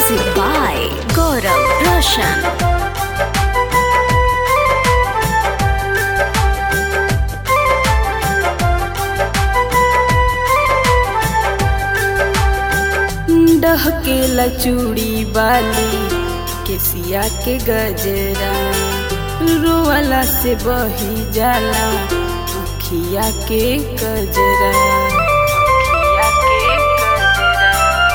Music by Gaurav Roshan. डहकेला चूड़ी बाली केसिया के गजरा रोवाला से बही जाला उखिया के गजरा उखिया के गजरा।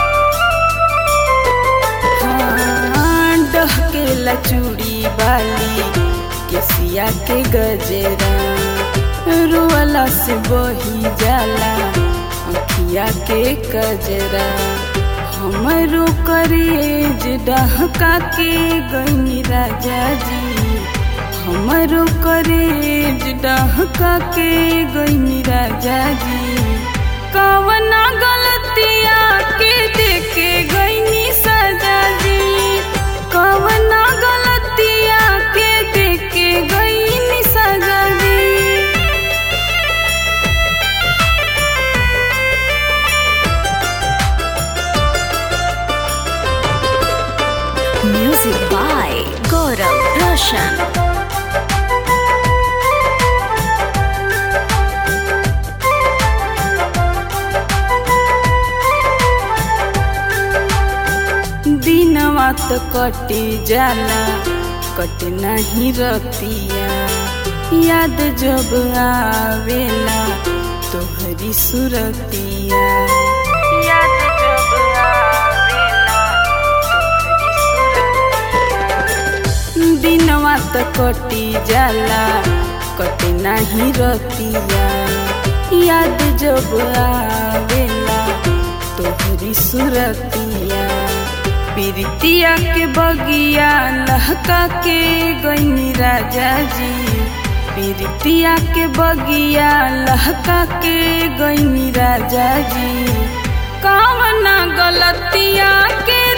हाँ, डहकेला चूड़ी बाली केसिया के गजरा रोवाला से बही जाला अखिया के गजरा हमरो करेज डहका के गई राजा जी हमरो करेज डहका के गई राजा जी कवना गलतिया के देखे गईनी सजा जी कवना गलतिया के देखे गईनी सजा जी Music by Gaurav Roshan. दिनवा तो कटी जाला कट नहीं रतिया याद जब आवेला तोहरी सुरतिया याद जब आवेला तोहरी सुरतिया दिनवा तो कटी जाला कट नहीं रतिया याद जब आवेला तोहरी सुरतिया प्रीतिया के बगिया लहका के गईनी राजा जी प्रीतिया के बगिया लहका के गईनी राजा जी कवना गलतिया के